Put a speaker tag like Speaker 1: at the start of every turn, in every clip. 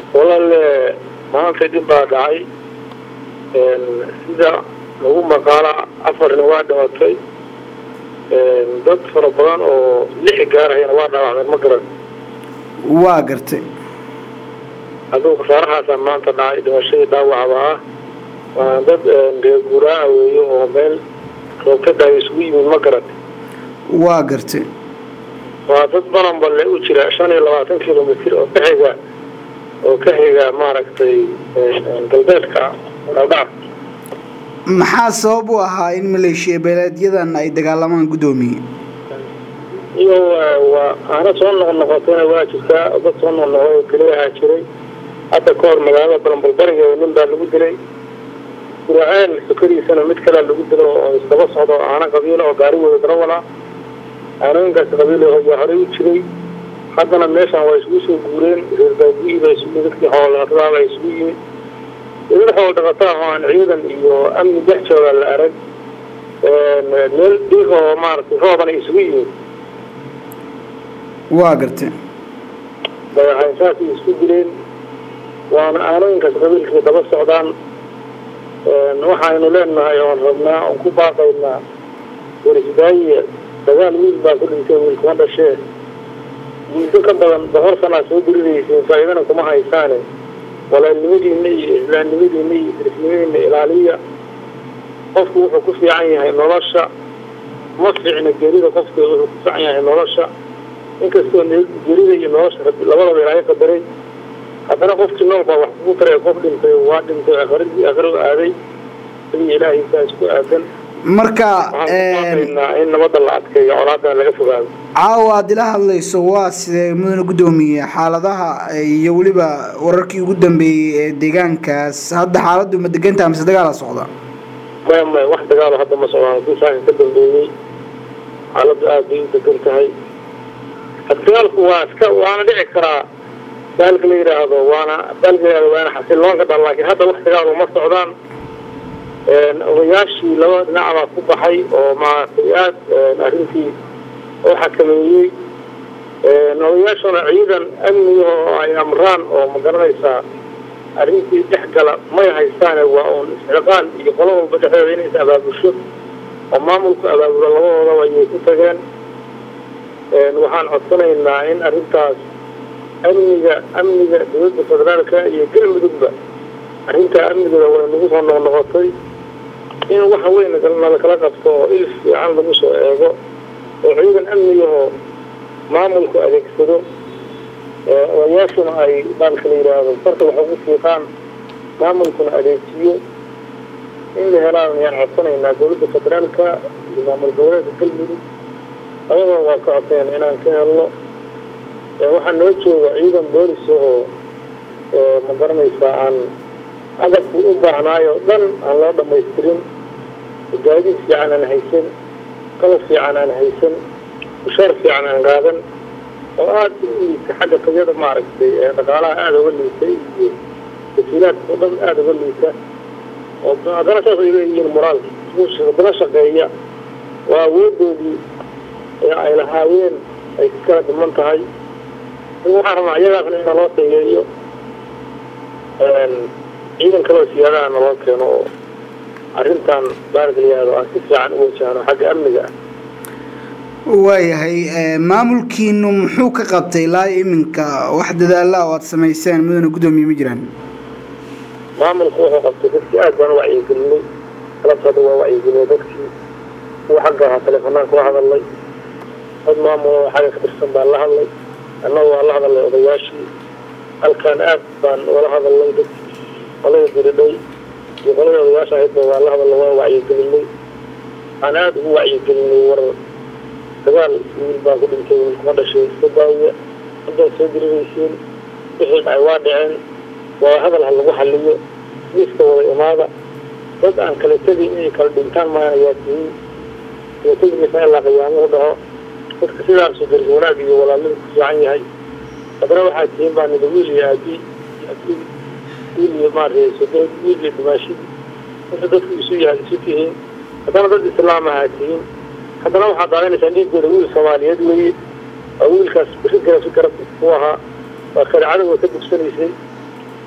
Speaker 1: walaale maanta dhib baa dhacay sida lagu maqaala afarna waa dhimatay dad fara badan oo lix gaarayana waa dhaawacmeen ma garan
Speaker 2: waa gartay
Speaker 1: adugu khasaarahaasaa maanta dhacay dhimashadii dhaawacba ah waana dad reer guuraa weeye oo meel roobkadaay isugu yimid ma garan
Speaker 2: waa gartay
Speaker 1: waa dad balanballe u jira shan iyo labaatan kilomitr oo ka xiga oo ka xiga maaragtay galbeedka dhaldhac
Speaker 2: maxaa sabab u ahaa in maleeshiya beeleedyadan ay dagaalamaan guddoomiye
Speaker 1: iyo waa aana soo noqnoqotayna waa jirtaa dad soo noqnoqday oo keliya ahaa jiray hadda ka hor magaalada balanbalbariga nin baa lagu dilay guraceel sokadiisana mid kalea lagu dilo oo isdaba socdo aana qabiila oo gaari wada darawala aanooyinkaas qabiil yaa horey u jiray haddana meeshan waa isugu soo guureen reer baabiyi ba isugu dadkii xoolo dhaqatada ba isugu yimid dad xoolo dhaqataa oo aan ciidan iyo amni dhex jooga la arag meel dhiig oo maaragtay roobana isugu yimid
Speaker 2: waa gartay
Speaker 1: dagaxaysaasay isku dileen waana aanooyinkaas qabiilkii daba socdaan waxaynu leenahay oon rabnaa oon ku baaqaynaa warisdaaye dagaal wiil baa ku dhintay wiil kuma dhashee muddo ka badan boqol sanaa soo diriraysiin faa'iidana kuma haysaane walaalnimadiina iyo islaamnimadiina iyo dirisnimadiina ilaaliya qofku wuxuu ku fiican yahay nolosha ma fiicna gerida qofka wuxuu ku fiican yahay nolosha inkastoo gerida iyo nolosha labadaba ilaahay qadaray haddana qofkii nool baa wax kugu taray qof dhintay waa dhintay akhiradii akhiro aaday sidii ilaahay saa isku aadan
Speaker 2: marka
Speaker 1: in nabadda la adkeeyo colaadana laga fogaado
Speaker 2: caawa aad ila hadlayso waa sidee mudane guddoomiye xaaladaha iyo weliba wararkii ugu dambeeyey ee deegaankaas hadda xaaladdu ma degantaha mise dagaala socda
Speaker 1: maya maya wax dagaalo hadda ma socdaan kii saaka ka dambeeyey xaaladdu aad bay u degan tahay dagaalku waa iska waana dhici karaa daalka la yidhaahdo waana daalka la yidhahdo waana xasiloonka dhan laakiin hadda wax dagaalo ma socdaan odayaashii laba dhinac baa ku baxay oo maaragtay aad arrintii oo xakameeyey odayaashuna ciidan amniga oo ay amraan oo ma garanaysaa arrintii dhex gala may haystaane waa uun isciqaal iyo qolo walba dhexdeeda inay is abaabusho oo maamulku abaabulo labadoodaba ayay ku tageen waxaan codsanaynaa in arrintaas amniga amniga dowladda federaalka iyo galmudugba arrintaa amnigooda way nagu soo noqnoqotay in waxa weyn nalakala qabto oo il fiican lagu soo eego oo ciidan amnigahoo maamulku adeegsado odayaashuna ay baalka la yidhaahdo farta wax ugu fiiqaan maamulkuna adeegsiyo in la helaan ayaan codsanaynaa dowladda federaalka iyo maamul goboleedka galmudug ayadoo waa ka codsanayna inaan ka helno waxaa noo jooga ciidan boolis oo ma garanaysaa aan agabku u baahnaayo o dhan aan loo dhamaystirin gaadiid fiican aan haysan qalab fiican aan haysan bushaar fiican aan qaadan oo aada u liita xagga tayada maaragtay dhaqaalaha aada uga liita iyo wasiilaadka oo dhan aada uga liita oo haddana saas ay leeyihiin moraalka haddana shaqeeya waa awoodoodii ee ay lahaayeen ay ku kala dhiman tahay waxaan rabnaa iyagaasna in naloo tayeeyo ciidan kaloo siyaadaha naloo keeno oo arrintan baarka layihaahdo aan si fiican u wajahno xagga amniga ah
Speaker 2: waayahay maamulkiinu muxuu ka qabtay ilaa iminka wax dadaala oo aad samayseen mudane guddoomiye ma jiraan
Speaker 1: maamulku wuxuu qabtay dadkii aad baan u wacyigelinay galabtada waa wacyigelinay dadkii kuwa xagga ahaa teleefanaan kula hadalnay dad maamul oo xagga ka tirsan baan la hadlay annaga waa la hadalnay odayaashii halkaan aad baan ula hadalnay dadkii qolada diridhay iyo qolada odayaasha ahaydba waa la hadalnay waa wacyigelinay aan aada ugu wacyigelinay war dagaal wiil baa ku dhintay wiil kuma dhashay iska daawiya haddaad soo diriraysiin wixii dhacay waa dhaceen waa hadal ha lagu xaliyo miiska wada imaada dad aan kala tegin inay kala dhintaan maayan ayaa tihiin kala tegimaysa ilaa qiyaamuhu dhaho dadka sidaasu daris wanaag iyo walaalnida ku fiican yahay haddana waxaa tihiin baa nida wiil iyo aabi abi wiil iyo maaragtay sodood wiil iyo dimaashidi inta dadku isu yahay isu tihiin haddana dad islaam ahaa tihiin haddana waxaad daadanaysaa dhiiggooda wiil soomaaliyeed weeye oo wiilkaas bisi garab si garab ku ahaa waa shareecada way ka dugsanaysay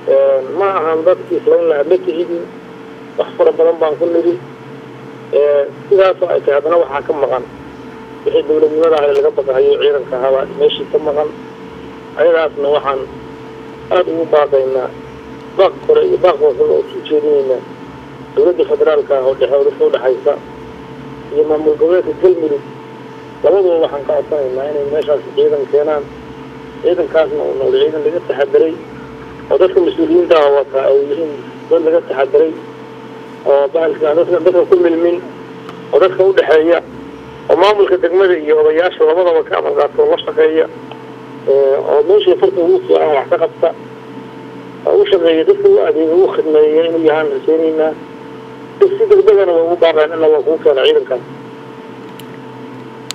Speaker 1: ma ahan dadkii islayn lahaa ma tihidin wax fara badan baan ku nidhi sidaasoo ay tahay haddana waxaa ka maqan wixii dawladnimada ahay laga baqahayo ciidanka ahaabaa meeshii ka maqan ayadaasna waxaan aada ugu baaqaynaa baaq kore iyo baaq hooseba oo suu jeedinaynaa dawladda federaalka ah oo dhexe dadka udhexaysa iyo maamul goboleedka galmudug labaduba waxaan ka codsanaynaa inay meeshaas ciidan keenaan ciidankaasna uu noqdo ciidan laga taxadiray oo dadka mas-uuliyiinta ah wataa ay yihiin dad laga taxadiray oo bahalka dadka dadka ku milmin oo dadka udhexeeya oo maamulka degmada iyo odayaasha labadaba ka amal qaato oo la shaqeeya oo meeshii farta ugu fiican wax ka qabta oo u shaqeeya dadka u adeega u khidmeeya inuu yahaan rajeynaynaa si degdegana waa ugu baaqeen ina waa kuu keena ciidankaas